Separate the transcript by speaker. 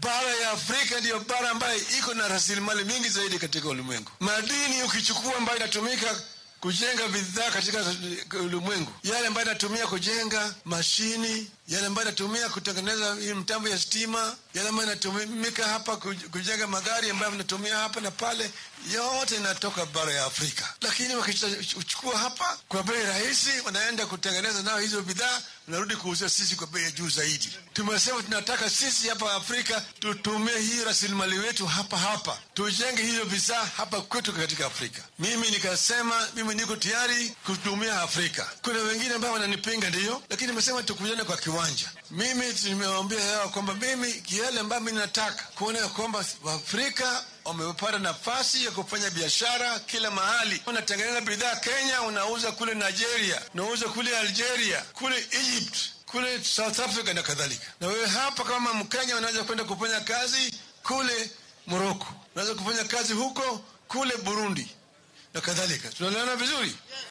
Speaker 1: bara ya Afrika ndiyo bara ambayo iko na rasilimali mingi zaidi katika ulimwengu. Madini ukichukua ambayo inatumika kujenga bidhaa katika ulimwengu, yale ambayo inatumia kujenga mashini, yale ambayo inatumia kutengeneza hii mtambo ya stima, yale ambayo inatumika hapa kujenga magari ambayo inatumia hapa na pale, yote inatoka bara ya Afrika. Lakini wakichukua hapa kwa bei rahisi, wanaenda kutengeneza nayo hizo bidhaa, wanarudi kuuzia sisi kwa bei ya juu zaidi. Tumesema tunataka sisi hapa Afrika tutumie hii rasilimali wetu hapa hapa, tujenge hizo bidhaa hapa kwetu katika Afrika. Mimi nikasema mimi niko tayari kutumia Afrika. Kuna wengine ambao wananipinga, ndiyo, lakini nimesema tukujane kwa kiwanja. Mimi nimewaambia yao kwamba mimi yale ambayo mi nataka kuona ya kwamba Waafrika wamepata nafasi ya kufanya biashara kila mahali. Unatengeneza bidhaa Kenya, unauza kule Nigeria, unauza kule Algeria, kule Egypt, kule South Africa na kadhalika. Na wewe hapa kama Mkenya unaweza kwenda kufanya kazi kule Morocco, unaweza kufanya kazi huko kule Burundi na kadhalika. Tunaelewana vizuri?